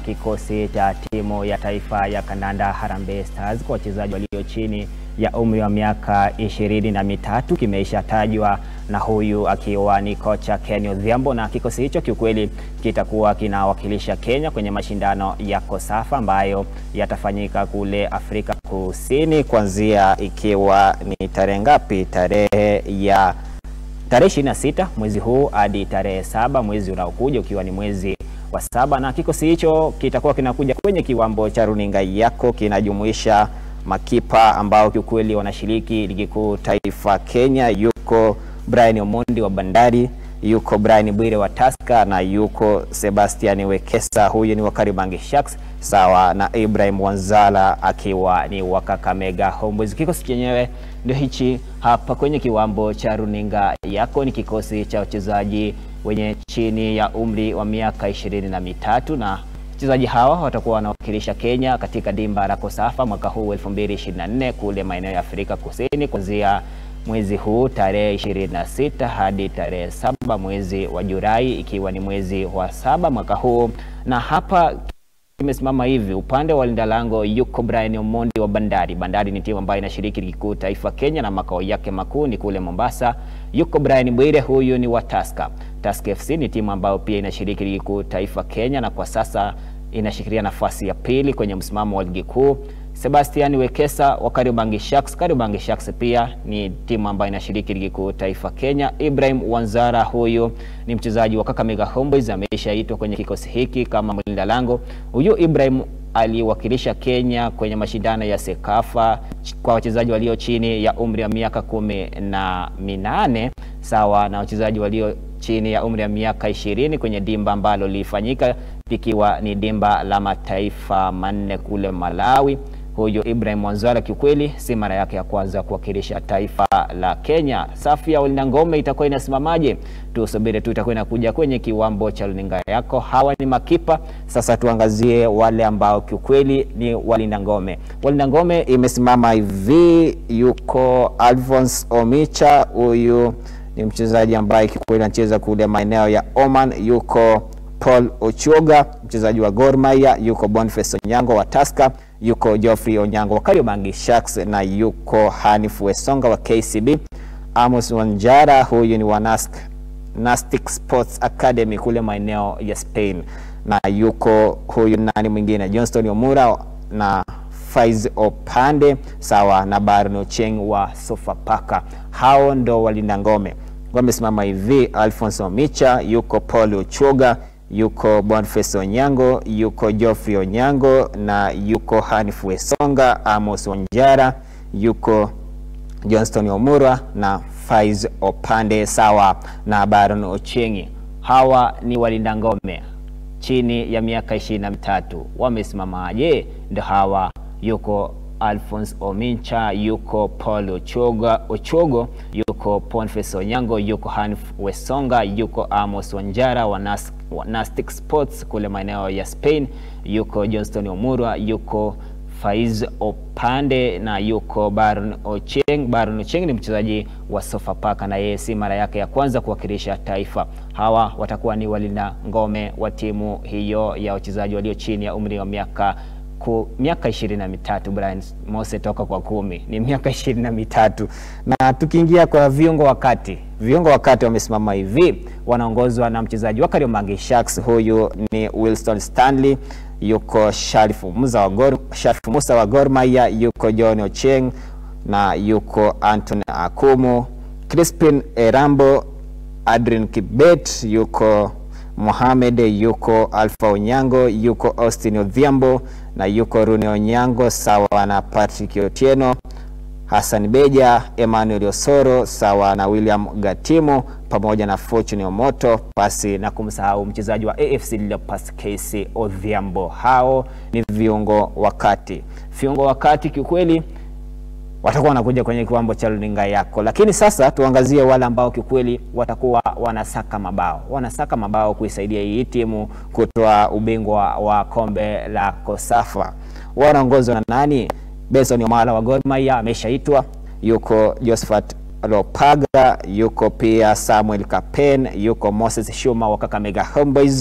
kikosi cha timu ya taifa ya kandanda Harambee Stars kwa wachezaji walio chini ya umri wa miaka ishirini na mitatu kimeisha tajwa na huyu akiwa ni kocha Ken Odhiambo, na kikosi hicho kiukweli kitakuwa kinawakilisha Kenya kwenye mashindano ya Kosafa ambayo yatafanyika kule Afrika Kusini kuanzia ikiwa ni tarehe ngapi? Tarehe ya tarehe 26 mwezi huu hadi tarehe saba mwezi unaokuja ukiwa ni mwezi wa saba, na kikosi hicho kitakuwa kinakuja kwenye kiwambo cha runinga yako, kinajumuisha makipa ambao kiukweli wanashiriki ligi kuu taifa Kenya. Yuko Brian Omondi wa Bandari, yuko Brian Bwire wa Tusker na yuko Sebastian Wekesa, huyu ni wa Kariobangi Sharks, sawa na Ibrahim Wanzala akiwa ni wa Kakamega Homeboyz. Kikosi chenyewe ndio hichi hapa kwenye kiwambo cha runinga yako, ni kikosi cha wachezaji wenye chini ya umri wa miaka ishirini na mitatu na wachezaji hawa watakuwa wanawakilisha Kenya katika dimba la Kosafa mwaka huu 2024 kule maeneo ya Afrika Kusini kuanzia mwezi huu tarehe 26 hadi tarehe saba mwezi wa Julai ikiwa ni mwezi wa saba mwaka huu. Na hapa imesimama hivi, upande wa linda lango yuko Brian Omondi wa Bandari. Bandari ni timu ambayo inashiriki ligi kuu taifa Kenya na makao yake makuu ni kule Mombasa. Yuko Brian Bwire, huyu ni wa Tusker. Tusker FC ni timu ambayo pia inashiriki ligi kuu taifa Kenya na kwa sasa inashikilia nafasi ya pili kwenye msimamo wa ligi kuu. Sebastian Wekesa wa Kariobangi Sharks. Kariobangi Sharks pia ni timu ambayo inashiriki ligi kuu taifa Kenya. Ibrahim Wanzara huyu ni mchezaji wa Kakamega Homeboyz, ameshaitwa kwenye kikosi hiki kama mlinda lango. Huyu Ibrahim aliwakilisha Kenya kwenye mashindano ya Sekafa kwa wachezaji walio chini ya umri wa miaka kumi na minane sawa na wachezaji walio chini ya umri wa miaka ishirini kwenye dimba ambalo lilifanyika likiwa ni dimba la mataifa manne kule Malawi. Huyu Ibrahim Wanzala kiukweli si mara yake ya kwanza kuwakilisha taifa la Kenya. Safu ya walinda ngome itakuwa inasimamaje? Tusubiri tu, itakuwa inakuja kwenye kiwambo cha runinga yako. Hawa ni makipa. Sasa tuangazie wale ambao kiukweli ni walinda ngome. Walinda ngome imesimama hivi, yuko Alphonse Omicha, huyu ni mchezaji ambaye kikweli anacheza kule maeneo ya Oman. Yuko Paul Ochuoga mchezaji wa Gor Mahia, yuko Boniface Onyango wa Tusker, yuko Geoffrey Onyango wa Kariobangi Sharks na yuko Hanif Wesonga wa KCB. Amos Wanjara huyu ni wa Nask, Nastic Sports Academy kule maeneo ya Spain, na yuko huyu nani mwingine Johnston Omura na Faiz Opande sawa na Barno Ocheng wa Sofapaka. Hao ndo walinda ngome wamesimama hivi: Alphonse Omicha, yuko Paul Ochuoga, yuko Boniface Onyango, yuko Geoffrey Onyango na yuko Hanif Wesonga, Amos Wanjara, yuko Johnston Omura na Faiz Opande sawa na Baron Ochengi. Hawa ni walinda ngome chini ya miaka ishirini na mitatu. Wamesimamaje? Ndo hawa, yuko Alphonse Omicha, yuko Paul Ochoga, Ochogo, yuko Boniface Onyango, yuko Hanif Wesonga, yuko Amos Wanjara wa Nas, wa Nastic Sports kule maeneo ya Spain, yuko Johnston Omurwa, yuko Faiz Opande na yuko Baron Ocheng. Baron Ocheng ni mchezaji wa Sofapaka na yeye si mara yake ya kwanza kuwakilisha taifa. Hawa watakuwa ni walinda ngome wa timu hiyo ya wachezaji walio chini ya umri wa miaka ku, miaka ishirini na mitatu. Brian Mose toka kwa kumi ni miaka ishirini na mitatu. Na tukiingia kwa viungo wakati, viungo wakati wamesimama hivi, wanaongozwa na mchezaji wa Kariobangi Sharks, huyu ni Wilson Stanley yuko Sharifu Musa wa Gor, Sharifu Musa wa Gor Mahia, yuko John Ocheng na yuko Anton Akumu, Crispin Erambo, Adrian Kibet, yuko Mohamed, yuko Alpha Onyango, yuko Austin Odhiambo na yuko Rune Onyango sawa na Patrick Otieno, Hassan Beja, Emmanuel Osoro sawa na William Gatimo pamoja na Fortune Omoto, pasi na kumsahau mchezaji wa AFC Leopards KC Odhiambo. Hao ni viungo wakati. Viungo wakati kiukweli watakuwa wanakuja kwenye kiwambo cha runinga yako, lakini sasa tuangazie wale ambao kiukweli watakuwa wanasaka mabao, wanasaka mabao kuisaidia hii timu kutoa ubingwa wa kombe la Kosafa. Wanaongozwa na nani? Benson Omala wa Gor Mahia ameshaitwa, yuko Josephat Lopaga, yuko pia Samuel Kapen, yuko Moses Shuma wa Kakamega Homeboyz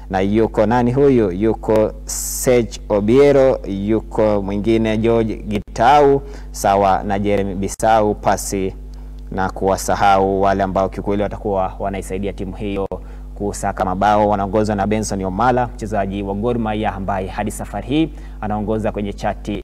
na yuko nani huyu? Yuko Serge Obiero, yuko mwingine George Gitau sawa na Jeremy Bisau, pasi na kuwasahau wale ambao kiukweli watakuwa wanaisaidia timu hiyo kusaka mabao. Wanaongozwa na Benson Omala, mchezaji wa Gor Mahia ambaye hadi safari hii anaongoza kwenye chati